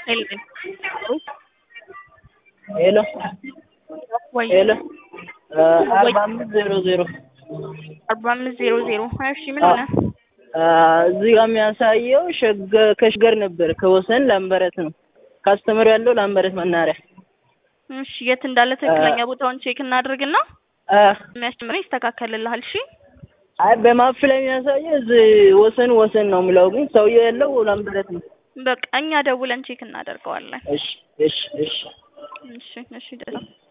Elvin. ሄሎ ወይ ሄሎ አርባ አምስት ዜሮ ዜሮ አርባ አምስት ዜሮ ዜሮ እሺ ምን ሆነ? እዚህ ጋር የሚያሳየው ሸገ- ከሽገር ነበር ከወሰን ላምበረት ነው። ካስተምር ያለው ላምበረት መናሪያ እሺ የት እንዳለ ትክክለኛ ቦታውን ቼክ እናድርግና አ፣ የሚያስጨምረኝ ይስተካከልልሃል። እሺ አይ በማፕ ላይ የሚያሳየው እዚህ ወሰን ወሰን ነው የሚለው ግን ሰውየው ያለው ላምበረት ነው። በቃ እኛ ደውለን ቼክ እናደርገዋለን። እሺ እሺ እሺ እሺ እሺ ደህና